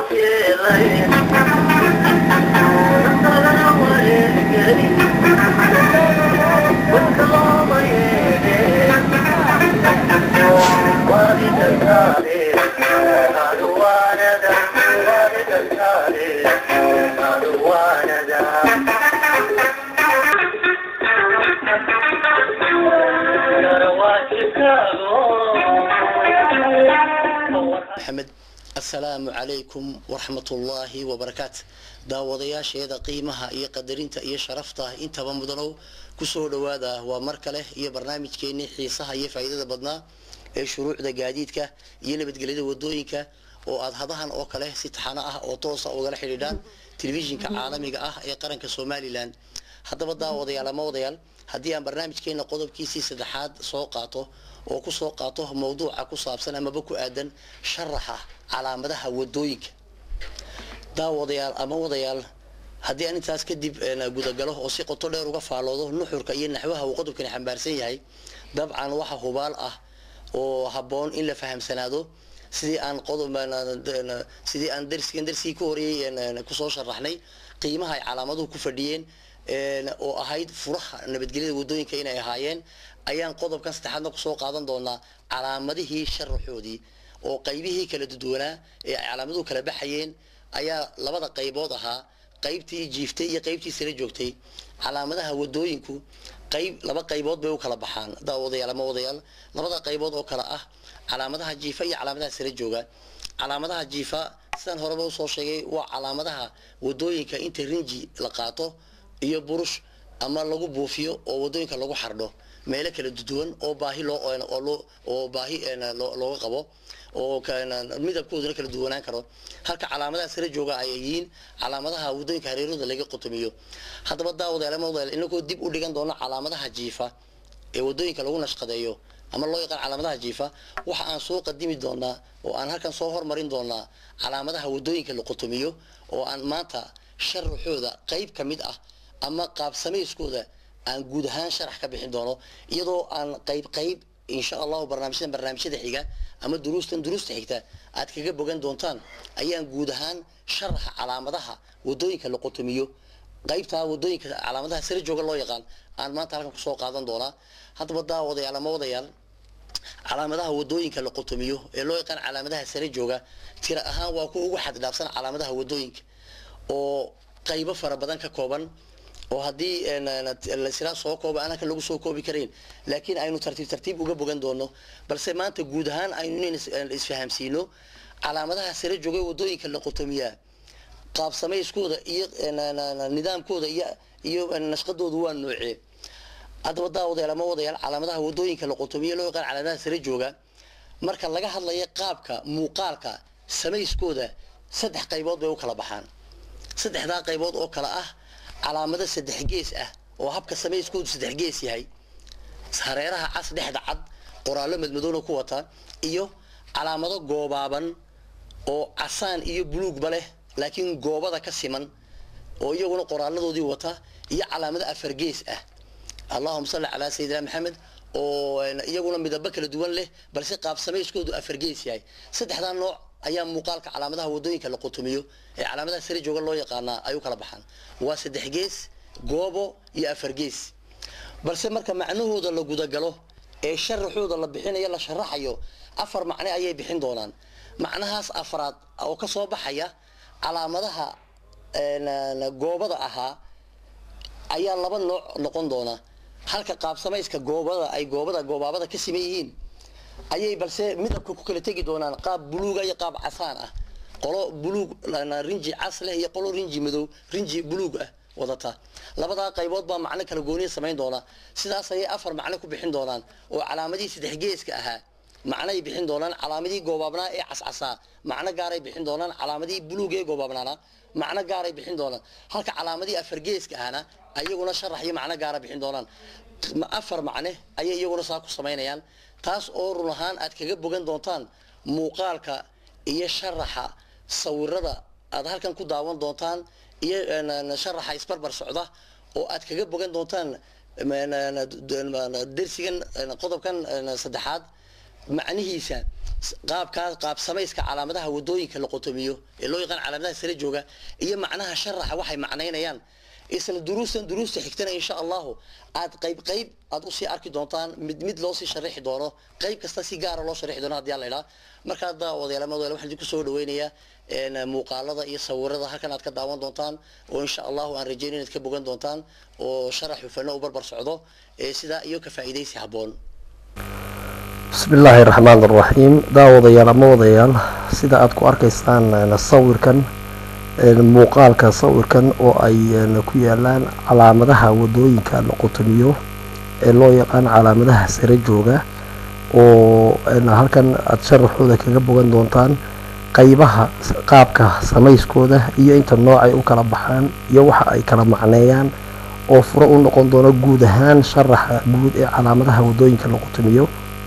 maxamed assalaamu calaykum waraxmatullaahi wabarakaatu daawadayaasheeda qiimaha iyo qadarinta iyo sharafta intaba mudanow kusoo dhawaada waa mar kale iyo barnaamijkeenii xiisaha iyo faa'iidada badnaa ee shuruucda gaadiidka iyo nabadgelyada wadooyinka oo aada hadahan oo kale si taxano ah oo toosa ugala xidhiidhaan telefishinka caalamiga ah ee qaranka somalilan haddaba daawadayaal ama wadayaal haddii aan barnaamijkeena qodobkiisii saddexaad soo qaato oo kusoo qaato mawduuca ku saabsan amaba ku aadan sharaxa calaamadaha wadooyinka daawadayaal ama wadayaal haddii aan intaas kadib gudagalo oo si qoto dheer uga faaloodo nuxurka iyo naxwaha uu qodobkani xambaarsan yahay dabcan waxa hubaal ah oo habboon in la fahamsanaado sidii aan qodob sidii aan darsigan darsigii ka horeeyey kusoo sharaxnay qiimaha ay calaamaduhu ku fadhiyeen oo ahayd furaha nabadgelyada wadooyinka inay ahaayeen ayaan qodobkan saddexaadna kusoo qaadan doonaa calaamadihii sharaxoodii oo qaybihii kala duduwanaa ee ay calaamaduhu kala baxayeen ayaa labada qaybood ahaa qaybtii jiiftay iyo qaybtii sare joogtay calaamadaha wadooyinku qayb laba qaybood bay u kala baxaan daawadayaal ama wadayaal labada qaybood oo kale ah calaamadaha jiifa iyo calaamadaha sare jooga calaamadaha jiifa sidaan horeba usoo sheegay waa calaamadaha wadooyinka inta rinji la qaato iyo burush ama lagu buufiyo oo wadooyinka lagu xardho meelo kala duduwan oo baahi loo oo baahi looga qabo oo midabkooduna kala duwanaan karo halka calaamadaha sare jooga ay yihiin calaamadaha wadooyinka hareerooda laga qotomiyo haddaba daawadayaal ama wadayaal inagoo dib u dhigan doono calaamadaha jiifa ee wadooyinka lagu nashqadeeyo ama loo yaqaan calaamadaha jiifa waxa aan soo qadimi doonaa oo aan halkan soo hormarin doonaa calaamadaha wadooyinka la qotomiyo oo aan maanta sharaxooda qayb ka mid ah ama qaab samayskooda aan guud ahaan sharax ka bixin doono iyadoo aan qayb qayb insha allahu barnaamijyadan barnaamijyada xiga ama duruustan duruusta xigta aad kaga bogan doontaan ayaan guud ahaan sharaxa calaamadaha wadooyinka la qotomiyo qaybtaa wadooyinka calaamadaha sare jooga loo yaqaan aan maanta halkan kusoo qaadan doonaa haddaba daawadayaal ama wadayaal calaamadaha wadooyinka la qotomiyo ee loo yaqaan calaamadaha sare jooga tira ahaan waa kuwa ugu xaddhaafsan calaamadaha wadooyinka oo qaybo fara badan ka kooban oo haddii lasila soo kooba aan halkan lagu soo koobi karayn laakiin aynu tartiib tartiib uga bogan doono balse maanta guud ahaan aynu in isfahamsiino calaamadaha sare joogay wadooyinka la qotomiyaa qaab samayskooda iyo nidaamkooda iyo iyo nashqadoodu waa noocee haddaba daawadayaal ama wadayaal calaamadaha wadooyinka la qotomiya loo yaqaan calaamadaha sare jooga marka laga hadlayo qaabka muuqaalka samayskooda saddex qaybood bay u kala baxaan saddexdaa qaybood oo kale ah calaamado saddex gees ah oo habka samayskoodu saddex gees yahay hareeraha cas dhexda cad qoraallo madmadowna ku wata iyo calaamado goobaaban oo casaan iyo buluugba leh laakiin goobada ka siman oo iyaguna qoraaladoodii wata iyo calaamado afar gees ah allahuma salli calaa sayidina maxamed oo iyaguna midabo kala duwan leh balse qaab samayskoodu afar gees yahay saddexdaa nooc ayaa muuqaalka calaamadaha wadooyinka la qotomiyo ee calaamadaha sare jooga loo yaqaanaa ay u kala baxaan waa saddex gees goobo iyo afar gees balse marka macnahooda la gudagalo ee sharaxooda la bixinayo la sharaxayo afar macne ayay bixin doonaan macnahaas afraad oo ka soo baxaya calaamadaha goobada ahaa ayaa laba nooc noqon doona halka qaab samayska goobada ay goobada goobaabada ka siman yihiin ayay balse midabka ku kala tegi doonaan qaab buluuga iyo qaab casaan ah qolo buluug rinji cas leh iyo qolo rinji madow rinji buluug ah wadata labadaa qaybood baa macno kala gooniya samayn doona sidaas ayay afar macno ku bixin doonaan oo calaamadihii saddex geeska ahaa macnay bixin doonaan calaamadihii goobaabnaa ee cascasaa macno gaaray bixin doonaan calaamadihii buluug ee goobaabnaana macno gaaray bixin doonaan halka calaamadihii afar geeska ahna ayaguna sharax iyo macno gaara bixin doonaan afar macne ayay iyaguna saa ku samaynayaan taas oo run ahaan aad kaga bogan doontaan muuqaalka iyo sharaxa sawirada aad halkan ku daawan doontaan iyo sharaxa isbarbar socda oo aad kaga bogan doontaan dersigan qodobkan saddexaad macnihiisa qaabkaa qaab samayska calaamadaha wadooyinka la qotomiyo ee loo yaqaan calaamadaha sare jooga iyo macnaha sharaxa waxay macnaynayaan isla duruustan duruusta xigtana insha allahu aad qayb qayb aad usii arki doontaan mid mid loo sii sharaxi doono qayb kasta si gaara loo sharaxi doono haddii alla idhaa markaa daawadayaal madawel waxaan idinku soo dhaweynayaa muuqaalada iyo sawirada halkan aad ka daawan doontaan oo insha allahu aan rajeyn inaad ka bogan doontaan oo sharax hufano u barbar socdo sidaa iyo ka faa'iidaysi habboon bismi illaahi raxmaan raxiim daawadayaal ama wadayaal sida aada ku arkaysaan sawirkan muuqaalka sawirkan oo ay ku yaalaan calaamadaha wadooyinka la qotomiyo ee loo yaqaan calaamadaha sare jooga oo halkan aada sharaxooda kaga bogan doontaan qeybaha qaabka samayskooda iyo inta noocay u kala baxaan iyo waxa ay kala macneeyaan oo furo u noqon doono guud ahaan sharaxa guud ee calaamadaha wadooyinka la qotomiyo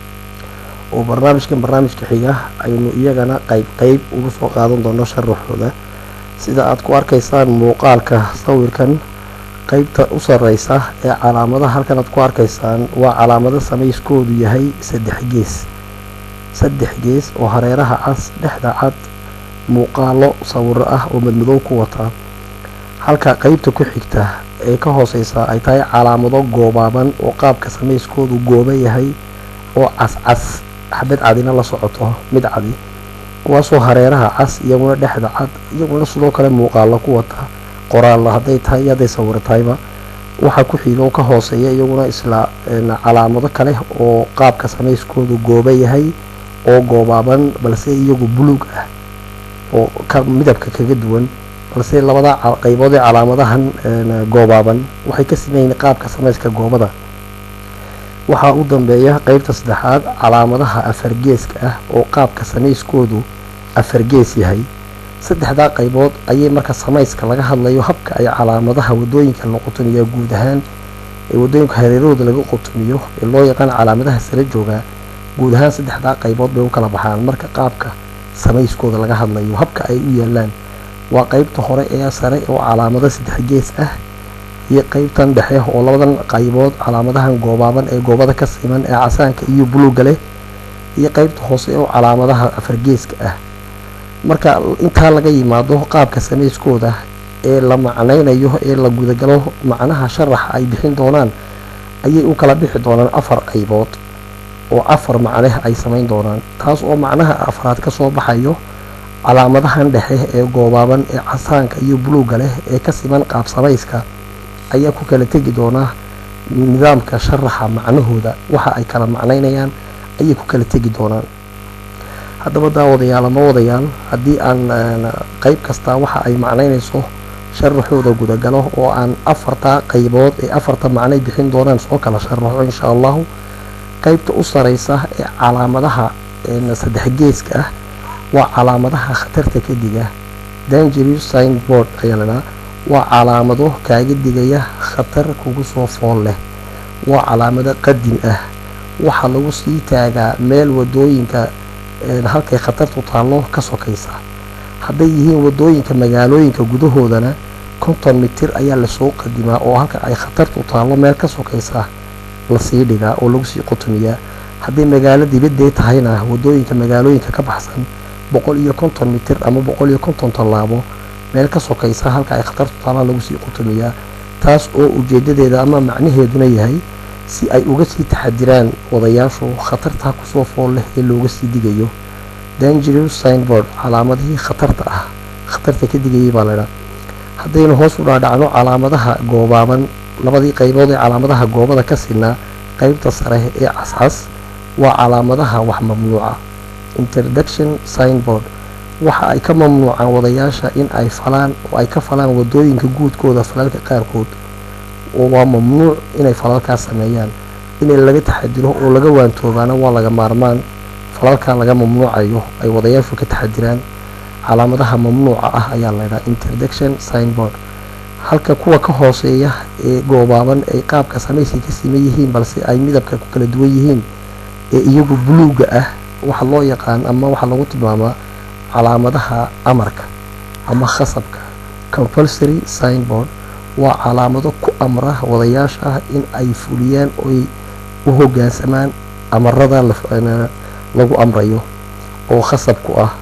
oo barnaamijkan barnaamijka xiga aynu iyagana qeyb qeyb ugu soo qaadan doono sharaxooda sida aada ku arkaysaan muuqaalka sawirkan qeybta u sareysa ee calaamadaha halkan aad ku arkaysaan waa calaamado samayskoodu yahay saddex gees saddex gees oo hareeraha cas dhexda cad muuqaalo sawiro ah oo madmadow ku wataa halka qeybta ku xigta ee ka hooseysa ay tahay calaamado goobaaban oo qaabka samayskoodu gooba yahay oo cascas xabad cadina la socoto mid cadi kuwaasoo hareeraha cas iyaguna dhexda cad iyaguna sidoo kale muuqaalo ku wata qoraalla hadday tahay iyo hadday sawiro tahayba waxaa ku xiga oo ka hooseeya iyaguna isla calaamado kale oo qaabka samayskoodu gooba yahay oo goobaaban balse iyagu buluug ah oo ka midabka kaga duwan balse labada qeybood ee calaamadahan goobaaban waxay ka sameeyiin qaabka samayska goobada waxaa u dambeeya qeybta saddexaad calaamadaha afargeeska ah oo qaabka samayskoodu afargees yahay saddexdaa qaybood ayay marka samayska laga hadlayo habka ay calaamadaha wadooyinka la qotomiya guud ahaan ee wadooyinka hareerahooda laga qotomiyo ee loo yaqaan calaamadaha sare jooga guud ahaan saddexdaa qaybood bay u kala baxaan marka qaabka samayskooda laga hadlayo habka ay u yaalaan waa qeybta hore ee sare oo calaamado saddex gees ah iyo qeybtan dhexe oo labadan qaybood calaamadahan goobaaban ee goobada ka siman ee casaanka iyo buluuga leh iyo qeybta hoose oo calaamadaha afargeeska ah marka intaa laga yimaado qaabka samayskooda ee la macnaynayo ee la gudagalo macnaha sharaxa ay bixin doonaan ayay u kala bixi doonaan afar qaybood oo afar macne ay samayn doonaan taas oo macnaha afraad ka soo baxayo calaamadahan dhexe ee goobaaban ee casaanka iyo buluuga leh ee ka siman qaab samayska ayaa ku kala tegi doonaa nidaamka sharaxa macnahooda waxa ay kala macnaynayaan ayay ku kala tegi doonaan haddaba daawadayaal ama wadayaal haddii aan qeyb kastaa waxa ay macnaynayso sharaxooda gudagalo oo aan afartaa qaybood ee afarta macnay bixin doonaan soo kala sharaxo insha allahu qeybta u sareysa ee calaamadaha saddex geeska ah waa calaamadaha khatarta ka diga dangerous signboard ayaa ladhaha waa calaamado kaaga digaya khatar kugu soo fool leh waa calaamado qadim ah waxaa lagu sii taagaa meel wadooyinka halkay khatartu taallo ka sokaysa hadday yihiin wadooyinka magaalooyinka gudahoodana konton mitir ayaa lasoo qadimaa oo halka ay khatartu taallo meel ka sokaysa lasii dhigaa oo lagu sii qotomiyaa hadday magaalo dibadee tahayna wadooyinka magaalooyinka ka baxsan boqol iyo konton mitir ama boqol iyo konton tallaabo meel ka sokaysa halka ay khatartu taalla lagu sii qotomiyaa taas oo ujeedadeeda ama macnaheeduna yahay si ay uga sii taxadiraan wadayaashu khatartaa kusoo fool leh ee looga sii digayo dangerous signboard calaamadihii khatarta ah khatarta ka digayay baa laydhaa haddaynu hoos u dhaadhacno calaamadaha goobaaban labadii qaybood ee calaamadaha goobada ka sinaa qeybta sare ee cascas waa calaamadaha wax mamnuuca introduction signboard waxa ay ka mamnuucaan wadayaasha in ay falaan oo ay ka falaan wadooyinka guudkooda falalka qaarkood oo waa mamnuuc inay falalkaas sameeyaan inay laga taxadiro oo laga waantoobaana waa laga maarmaan falalkaa laga mamnuucayo ay wadayaashu ka taxadiraan calaamadaha mamnuuca ah ayaa laydhaha introduction signboard halka kuwa ka hooseeya ee goobaaban ay qaabka samaysi ka siman yihiin balse ay midabka ku kala duwan yihiin ee iyagu buluuga ah waxa loo yaqaan ama waxaa lagu tilmaamaa calaamadaha amarka ama khasabka compulsory signboard waa calaamado ku amra wadayaasha in ay fuliyaan oy u hogaansamaan amarada lagu amrayo oo khasab ku ah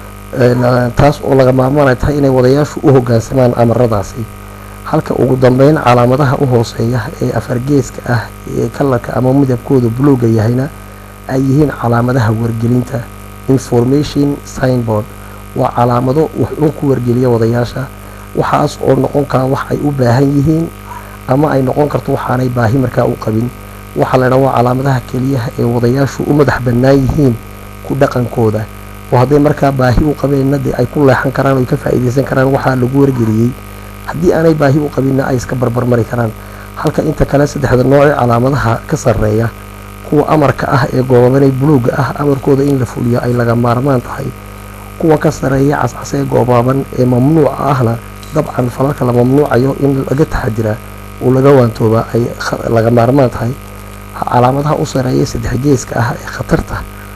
taas oo laga maarmaanay tahay inay wadayaashu u hoggaansamaan amaradaasi halka ugu dambeyn calaamadaha u hooseeya ee afargeeska ah ee kalarka ama midabkooda buluuga yahayna ay yihiin calaamadaha wargelinta information signboard waa calaamado wax uun ku wargeliya wadayaasha waxaas oo noqon kara wax ay u baahan yihiin ama ay noqon karto waxaanay baahi markaa u qabin waxaa la dhaa waa calaamadaha keliyaha ee wadayaashu u madax bannaan yihiin ku dhaqankooda oo hadday markaa baahi u qabeenna dee ay ku leexan karaan oy ka faa'iidaysan karaan waxaa lagu wargeliyey haddii aanay baahi u qabinna ay iska barbarmari karaan halka inta kale saddexda noocee calaamadaha ka sarreeya kuwa amarka ah ee goobabanay buluugga ah amarkooda in la fuliyo ay laga maarmaan tahay kuwa ka sarreeya cascas ee goobaaban ee mamnuuca ahna dabcan falalka la mamnuucayo in laga taxadiraa oo laga waantoobaa ay laga maarmaan tahay calaamadaha u sareeya saddex geeska ah ee khatarta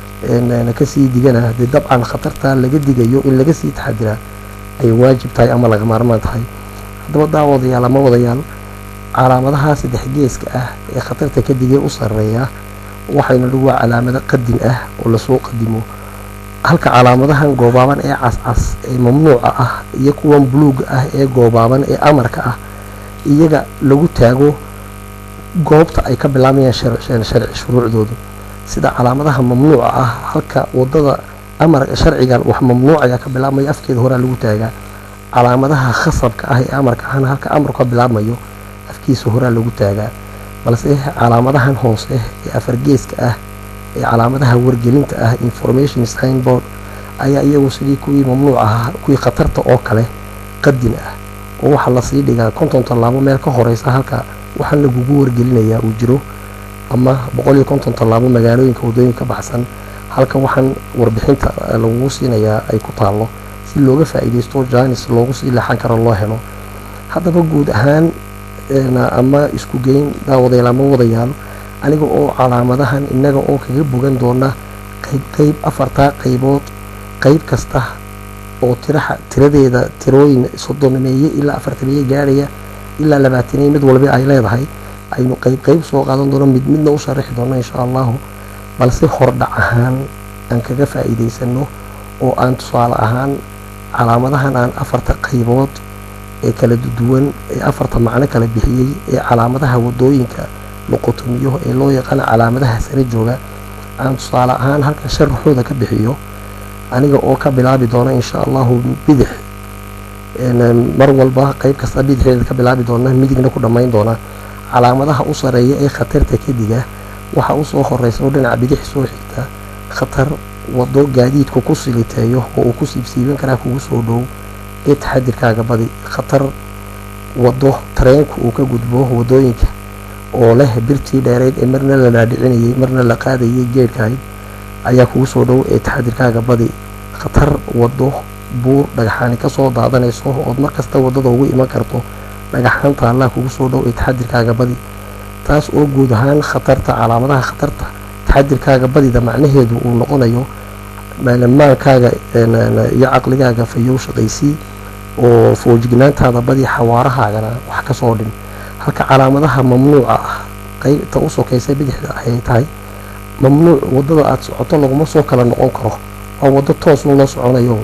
kasii digana dee dabcan khatarta laga digayo in laga sii taxadiraa ay waajib tahay ama laga maarmaan tahay haddaba daawadayaal ama wadayaal calaamadaha saddex geeska ah ee khatarta ka digay u sareeya waxayna dhu waa calaamado qadin ah oo lasoo qadimo halka calaamadahan goobaaban ee cascas ee mamnuuca ah iyo kuwan buluuga ah ee goobaaban ee amarka ah iyaga lagu taago goobta ay ka bilaabayaan sharci shuruucdoodu sida calaamadaha mamnuuca ah halka wadada amar sharcigan wax mamnuucaya ka bilaabmayo afkeeda horaa lagu taagaa calaamadaha khasabka ah ee amarka ahna halka amarku ka bilaabmayo afkiisa horaa lagu taagaa balse calaamadahan hoose ee afargeeska ah ee calaamadaha wargelinta ah information signboard ayaa iyagu sidii kuwii mamnuuc ahaa kuwii khatarta oo kale qadin ah oo waxaa lasii dhigaa konton tallaabo meel ka horeysa halka waxaan lagugu wargelinayaa uu jiro ama boqol iyo konton tallaabo magaalooyinka waddooyinka ka baxsan halka waxaan warbixinta lagugu siinayaa ay ku taallo si looga faa'iidaysto jaanis loogu sii leexan karo loo helo haddaba guud ahaan ama isku geyn daawadayaal ama wadayaal aniga oo calaamadahan innaga oo kaga bogan doona qayb qayb afartaa qaybood qayb kasta oo tiraha tiradeeda tirooyin soddonameeye ilaa afartameeye gaadhaya ilaa labaataneeye mid walba ay leedahay aynu qayb qayb soo qaadan doono mid midna u sharaxi doono insha allahu balse hordhac ahaan aan kaga faa'iidaysano oo aan tusaale ahaan calaamadahan aan afarta qaybood ee kala duwan ee afarta macno kala bixiyey ee calaamadaha waddooyinka loqotomiyo ee loo yaqaano calaamadaha sare jooga aan tusaale ahaan halkan sharaxooda ka bixiyo aniga oo ka bilaabi doona insha allahu bidix mar walba qayb kasta bidixeeda ka bilaabi doona midigna ku dhammayn doona calaamadaha u sareeya ee khatarta kadiga waxa usoo horeysa oo dhinaca bidix soo xigta khatar wado gaadiidku ku siliteeyo oo uu ku siibsiiban karaa kugu soo dhow ee taxadirkaaga badi khatar wado tareenku uu ka gudbo wadooyinka oo leh birtii dheereyd ee marna la dhaadhicinayay marna la qaadayay geedhkahayd ayaa kugu soo dhow ee taxadirkaaga badi khatar wado buur dhagaxaani kasoo daadanayso ood markasta wadada ugu iman karto dhagaxaan taallaa kugu soo dhow ee taxadirkaaga badi taas oo guud ahaan khatarta calaamadaha khatarta taxadirkaaga badida macnaheedu uu noqonayo maankaaga iyo caqligaaga fayow shaqaysii oo foojignaantaada badi xawaarahaagana wax kasoo dhin halka calaamadaha mamnuuca ah qaybta u sokaysa bidixda ayay tahay mamnuuc wadada aada socoto laguma soo kala noqon karo waa waddo toosun loo soconayo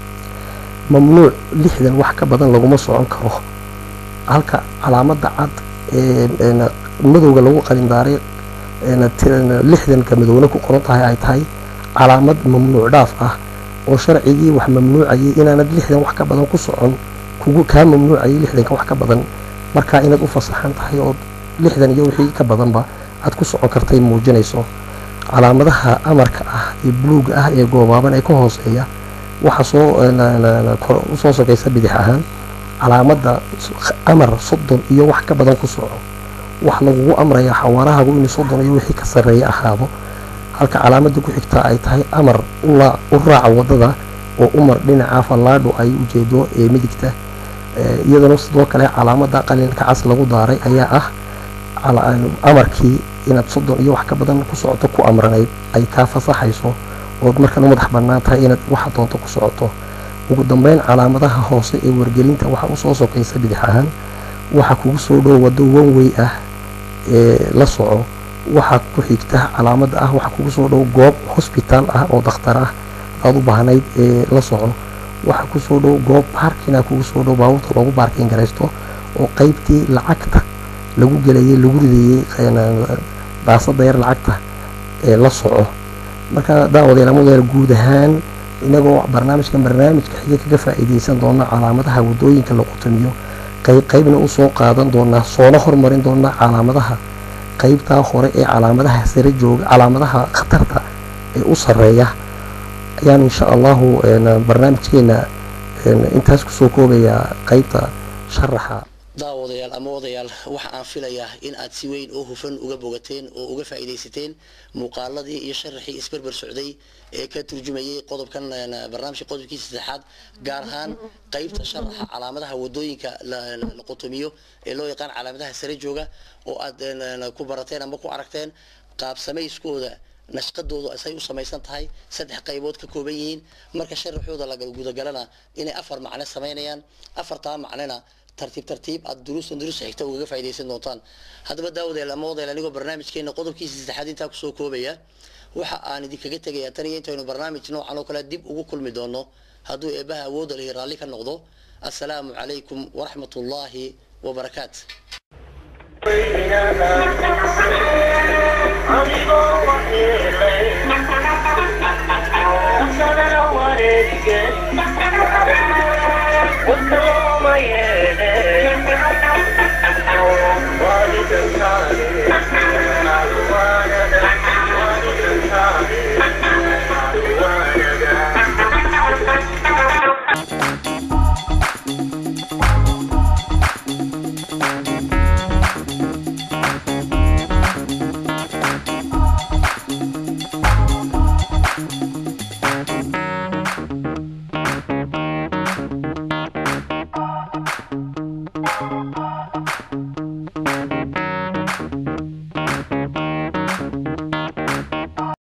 mamnuuc lixdan wax ka badan laguma socon karo halka calaamada cad ee madowga lagu qalindaaray lixdanka madowna ku qoran tahay ay tahay calaamad mamnuuc dhaaf ah oo sharcigii wax mamnuucayay inaanad lixdan wax ka badan ku socon kugu kaa mamnuucayay lixdanka wax ka badan markaa inaad u fasaxan tahay oo lixdan iyo wixii ka badanba aad ku socon kartay muujinayso calaamadaha amarka ah ee buluuga ah ee goobaaban ee ka hooseeya waxa soo usoo sokaysa bidix ahaan calaamada amar soddon iyo wax ka badan ku soco wax lagugu amraya xawaarahagu inuu soddon iyo wixii ka sarreeya ahaado halka calaamada ku xigtaa ay tahay amar u raaca wadada oo umar dhinaca fallaadhu ay ujeedo ee midigta iyadana sidoo kale calaamada qalinka cas lagu daaray ayaa ah amarkii inaad soddon iyo wax ka badan ku socoto ku amranayd ay kaa fasaxayso ood markan u madax bannaan tahay inaad waxa doonto ku socoto ugu dambeyn calaamadaha hoose ee wargelinta waxa usoo sokaysa bidix ahaan waxa kugu soo dhow waddo wanwey ah ee la soco waxaa ku xigta calaamada ah waxa kugu soo dhow goob hosbitaal ah oo dakhtar ah aada u baahnayd ee la soco waxa kusoo dhow goob baarkina kugu soo dhow baabuurta loogu baarkin garaysto oo qeybtii lacagta lagu gelayay lagu ridayey daasada yar lacagta ee la soco marka daawadeel ama wadayaal guud ahaan inagoo barnaamijkan barnaamijka xiga kaga faa'iideysan doona calaamadaha wadooyinka la qutamiyo qayb qaybna usoo qaadan doonaa soona hormarin doonaa calaamadaha qaybtaa hore ee calaamadaha sare jooga calaamadaha khatarta ee u sareeya ayaan insha allahu barnaamijkeena intaas kusoo koobayaa qaybta sharaxa daawadayaal ama wadayaal waxa aan filayaa in aad si weyn oo hufan uga bogateen oo uga faa'iidaysateen muuqaaladii iyo sharaxii isberber socday ee ka turjumayay qodobkan barnaamijka qodobkiisa saddexaad gaar ahaan qaybta sharaxa calaamadaha wadooyinka la qutumiyo ee loo yaqaan calaamadaha sare jooga oo aad ku barateen ama ku aragteen qaab samayskooda nashqadoodu asay u samaysan tahay saddex qaybood ka kooban yihiin marka sharaxooda la gudagalana inay afar macne samaynayaan afartaa macnena tartiib tartiib aad duruustan duruusta xigta ugaga faa'iidaysan doontaan haddaba daawadeel ama wadeel anigoo barnaamijkeena qodobkiisa saddexaad intaa kusoo koobaya waxa aan idinkaga tegayaa tan iyo intaynu barnaamij noocan oo kale dib ugu kulmi doono hadduu eebbaha awoodda lihi raalli ka noqdo assalaamu calaykum waraxmat ullaahi wabarakaat What's the